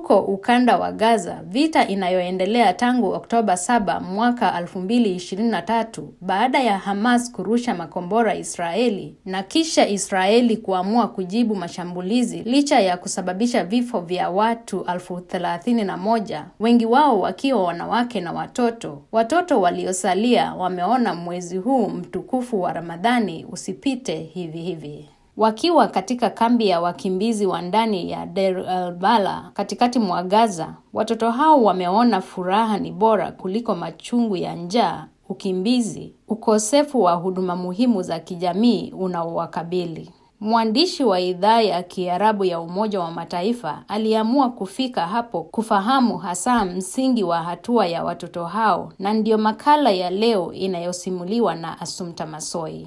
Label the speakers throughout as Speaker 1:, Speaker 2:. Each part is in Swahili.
Speaker 1: Huko ukanda wa Gaza, vita inayoendelea tangu Oktoba 7 mwaka 2023 baada ya Hamas kurusha makombora Israeli na kisha Israeli kuamua kujibu mashambulizi licha ya kusababisha vifo vya watu elfu thelathini na moja, wengi wao wakiwa wanawake na watoto. Watoto waliosalia wameona mwezi huu mtukufu wa Ramadhani usipite hivi hivi. Wakiwa katika kambi ya wakimbizi wa ndani ya Deir el-Balah katikati mwa Gaza, watoto hao wameona furaha ni bora kuliko machungu ya njaa, ukimbizi, ukosefu wa huduma muhimu za kijamii unaowakabili. Mwandishi wa idhaa ya Kiarabu ya Umoja wa Mataifa aliamua kufika hapo kufahamu hasa msingi wa hatua ya watoto hao, na ndiyo makala ya leo inayosimuliwa na Asumta Masoi.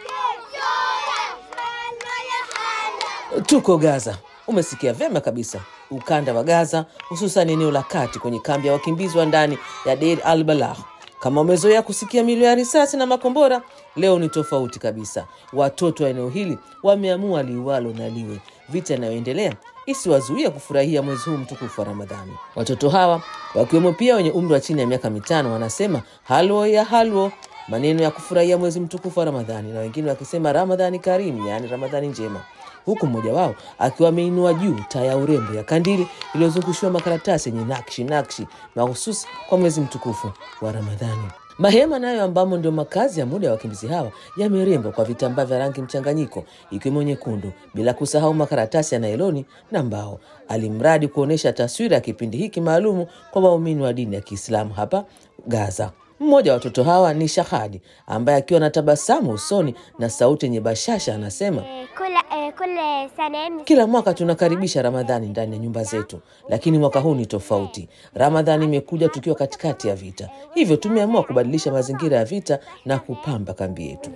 Speaker 2: Tuko Gaza. Umesikia vyema kabisa, ukanda wa Gaza, hususan eneo la kati kwenye kambi ya wakimbizi wa ndani ya Deir al-Balah. Kama umezoea kusikia milio ya risasi na makombora, leo ni tofauti kabisa. Watoto wa eneo hili wameamua liwalo na liwe, vita inayoendelea isiwazuia kufurahia mwezi huu mtukufu wa Ramadhani. Watoto hawa wakiwemo pia wenye umri wa chini ya miaka mitano wanasema halwo ya halwo, maneno ya kufurahia mwezi mtukufu wa Ramadhani, na wengine wakisema Ramadhani karimu, yaani Ramadhani njema huku mmoja wao akiwa ameinua juu taa ya urembo ya kandili iliyozungushiwa makaratasi yenye nakshi nakshi mahususi kwa mwezi mtukufu wa Ramadhani. Mahema nayo ambamo ndio makazi ya muda ya wakimbizi hawa yamerembwa kwa vitambaa vya rangi mchanganyiko ikiwemo nyekundu, bila kusahau makaratasi ya nailoni na mbao, alimradi kuonyesha taswira ya kipindi hiki maalumu kwa waumini wa dini ya Kiislamu hapa Gaza. Mmoja wa watoto hawa ni Shahadi ambaye akiwa na tabasamu usoni na sauti yenye bashasha anasema kila mwaka tunakaribisha Ramadhani ndani ya nyumba zetu, lakini mwaka huu ni tofauti. Ramadhani imekuja tukiwa katikati ya vita, hivyo tumeamua kubadilisha mazingira ya vita na kupamba kambi yetu.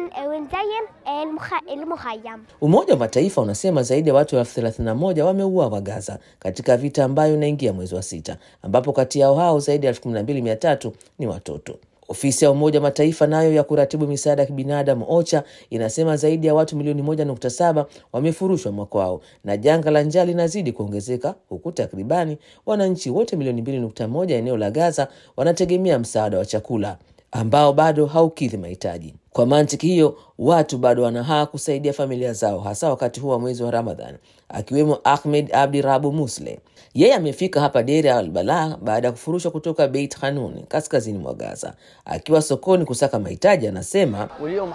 Speaker 2: Umoja wa Mataifa unasema zaidi ya watu elfu thelathini na moja wameuawa Gaza katika vita ambayo inaingia mwezi wa sita, ambapo kati yao hao zaidi ya elfu kumi na mbili mia tatu ni watoto. Ofisi ya Umoja wa Mataifa nayo ya kuratibu misaada ya kibinadamu OCHA inasema zaidi ya watu milioni moja nukta saba wamefurushwa makwao na janga la njaa linazidi kuongezeka huku takribani wananchi wote milioni mbili nukta moja eneo la Gaza wanategemea msaada wa chakula ambao bado haukidhi mahitaji. Kwa mantiki hiyo, watu bado wanahaa kusaidia familia zao, hasa wakati huu wa mwezi wa Ramadhan, akiwemo Ahmed Abdi Rabu Musle. Yeye amefika hapa Deir al-Balah baada ya kufurushwa kutoka Beit Hanun, kaskazini mwa Gaza. Akiwa sokoni kusaka mahitaji, anasema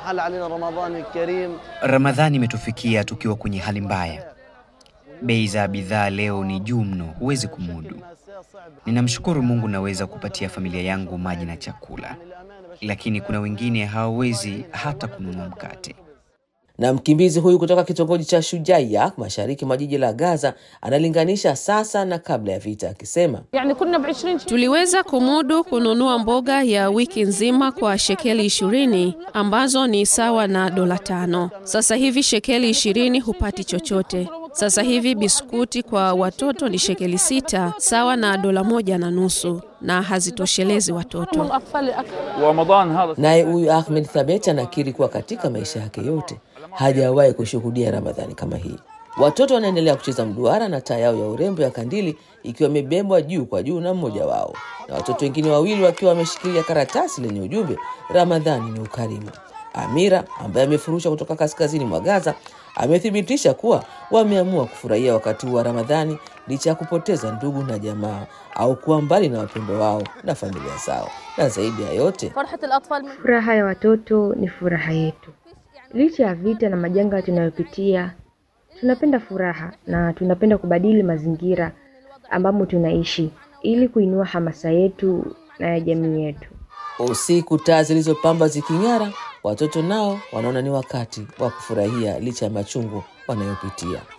Speaker 3: Ramadhani imetufikia tukiwa kwenye hali mbaya. Bei za bidhaa leo ni juu mno, huwezi kumudu. Ninamshukuru Mungu naweza kupatia familia yangu maji na chakula, lakini kuna wengine hawawezi hata kununua mkate.
Speaker 2: na mkimbizi huyu kutoka kitongoji cha Shujaiya mashariki mwa jiji la Gaza analinganisha sasa na kabla ya vita, akisema
Speaker 4: Tuliweza kumudu kununua mboga ya wiki nzima kwa shekeli ishirini ambazo ni sawa na dola tano. Sasa hivi shekeli ishirini hupati chochote. Sasa hivi biskuti kwa watoto ni shekeli sita sawa na dola moja na nusu na hazitoshelezi watoto.
Speaker 2: naye huyu Ahmed Thabet anakiri kuwa katika maisha yake yote hajawahi kushuhudia Ramadhani kama hii. Watoto wanaendelea kucheza mduara na taa yao ya urembo ya kandili ikiwa imebebwa juu kwa juu na mmoja wao, na watoto wengine wawili wakiwa wameshikilia karatasi lenye ujumbe Ramadhani ni ukarimu. Amira ambaye amefurushwa kutoka kaskazini mwa Gaza amethibitisha kuwa wameamua kufurahia wakati huu wa Ramadhani licha ya kupoteza ndugu na jamaa au kuwa mbali na wapendwa wao na familia zao, na zaidi ya yote
Speaker 5: Furaha ya watoto ni furaha yetu. Licha ya vita na majanga tunayopitia, tunapenda furaha na tunapenda kubadili mazingira ambamo tunaishi ili kuinua hamasa yetu na ya jamii yetu.
Speaker 2: usiku taa zilizopamba ziking'ara, watoto nao wanaona ni wakati wa kufurahia licha ya machungu wanayopitia.